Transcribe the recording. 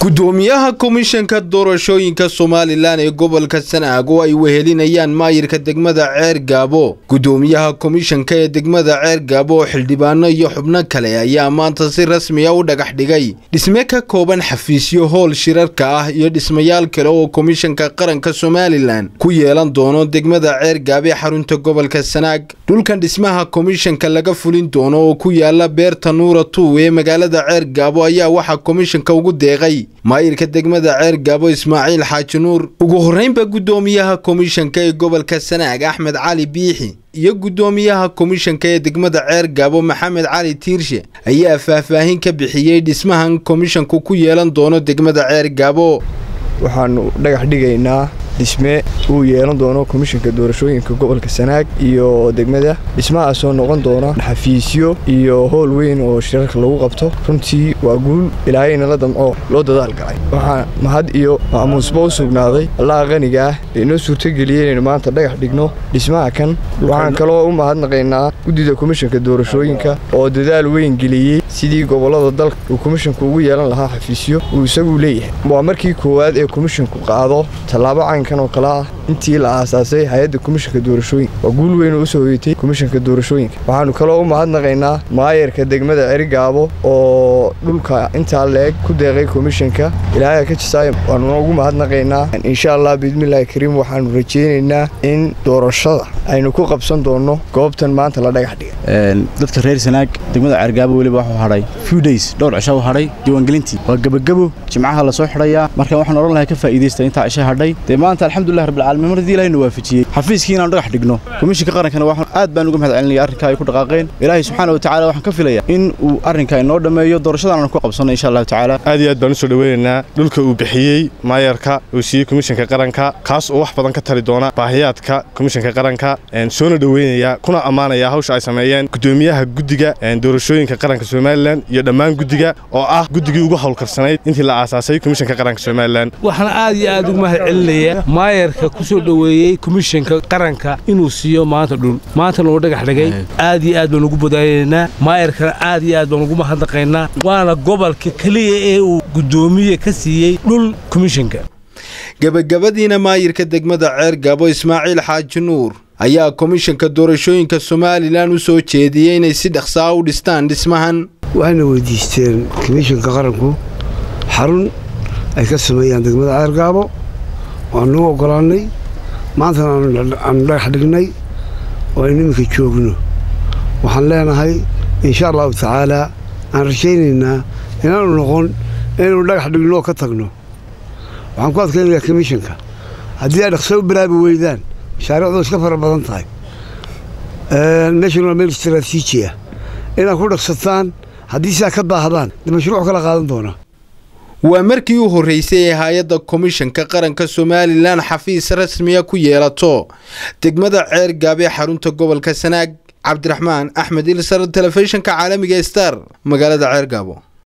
gudoomiyaha komishanka doorashooyinka somalilan ee gobolka sanaag oo ay wehelinayaan maayirka degmada ceer gaabo gudoomiyaha komishanka ee degmada ceer gaabo oo xildhibaano iyo xubno kale ayaa maanta si rasmiya u dhagax dhigay dhisme ka kooban xafiisyo howl shirarka ah iyo dhismayaal kale oo komishanka qaranka somalilan ku yeelan doono degmada ceer gaabo ee xarunta gobolka sanaag dhulkan dhismaha komishanka laga fulin doono oo ku yaala beerta nuura tuw ee magaalada ceer gaabo ayaa waxaa komishanka ugu deeqay maayirka degmada ceer gaabo ismaaciil xaaji nuur ugu horreynba guddoomiyaha komishanka ee gobolka sanaag axmed cali biixi iyo guddoomiyaha komishanka ee degmada ceer gaabo maxamed cali tiirshe ayaa faahfaahin ka bixiyey dhismahan komishanku ku yeelan doono degmada ceer gaabo waxaanu dhagax dhigaynaa dhisme uu yeelan doono komishanka doorashooyinka gobolka sanaag iyo degmada dhismahaasoo noqon doona xafiisyo iyo howl weyn oo shirarka lagu qabto runtii waa guul ilaahayna la damco loo dadaal galay waxaa mahad iyo maamuusba u sugnaaday allaha qaniga ah ee inoo suurtageliyey inaynu maanta dhagax dhigno dhismaha kan waxaan kaloo u mahadnaqaynaa guddida komishanka doorashooyinka oo dadaal weyn geliyey sidii gobollada dalka uu komishanku ugu yeelan lahaa xafiisyo uu isagu leeyahay waa markii koowaad ee komishanku qaado tallaabo caynkan oo kale ah intii la aasaasay hay-adda komishanka doorashooyinka waa guul weyn oo u soo hoyatay komishanka doorashooyinka waxaannu kaloo u mahadnaqaynaa maayarka degmada cerigaabo oo dhulka intaa la-eg ku deeqay komishanka ilaahay ka jisaay waanuna ugu mahadnaqaynaa insha allah biidmillahi kariim waxaannu rajaynaynaa in doorashada aynu ku qabsan doonno goobtan maanta la dhagax dhigay dadka reer sanaag degmada ceergaabo weliba waxuu hadhay few days dhowr cisho u hadhay diiwaangelintii waa gebagebo jimcaha lasoo xidhayaa marka waxaan odhan lahay ka faa'iidaysta intaa cisho hadhay dee maanta alxamdulilah rabbilcaalamiin mar haddii ilahayna waafajiyey xafiiskii inaan dhagax dhigno komishinka qarankana waxaan aad baan uga mahad celinaya arrinkaa ay ku dhaqaaqeen ilaahay subxaana wa tacala waxaan ka filaya in uu arrinka inoo dhammeeyo doorashadan aan ku qabsanno insha allahu tacaala aad iyo aad baan u soo dhoweynaynaa dhulka uu bixiyey maayarka uu siiyey komishanka qaranka kaas oo wax badan ka tari doona baahiyaadka komishanka qaranka soona dhoweynaya kuna ammaanaya hawsha ay sameeyeen gudoomiyaha guddiga doorashooyinka qaranka somalilan iyo dhammaan guddiga oo ah guddigii ugu howlkarsanayd intii la aasaasay komishanka qaranka somalilan waxaan aad iyo aad ugu mahad celinaya maayarka ku soo dhoweeyey komishanka qaranka inuu siiyo maanta dhul maantana uu dhagax dhigay aad iyo aad baan ugu bodaaynaynaa maayarkana aad iyo aad baan ugu mahadnaqaynaa waana gobolka keliya ee uu guddoomiye ka siiyey dhul komishanka gebagabadiina maayirka degmada ceer gaabo ismaaciil xaaji nuur ayaa komishanka doorashooyinka somalilan u soo jeediyey inay si dhaqsaa u dhistaan dhismahan waxayna weydiisteen komishanka qaranku xarun ay ka sameeyaan degmada ceer gaabo waanuu oggolaannay maantana aanu dhagax dhignay oo aynu iminka joogno waxaan leenahay insha allahu tacaalaa aan rajaynaynaa inaanu noqon inaynu dhagax dhigno oo ka tagno waxaan ku adkaynayaa komishanka haddii ay dhaqso u bilaabi weydaan mashaariicdu iska fara badan tahay meeshan waa meel istaraatiiji ah inaad ku dhaqsataan haddii sidaa ka daahdaan de mashruuc kala qaadan doonaa waa markii u horreysay ee hay-adda komishanka qaranka somalilan xafiis rasmiya ku yeelato degmada ceer gaabee xarunta gobolka sanaag cabdiraxmaan axmed ilsar telefishinka caalamiga star magaalada ceer gaabo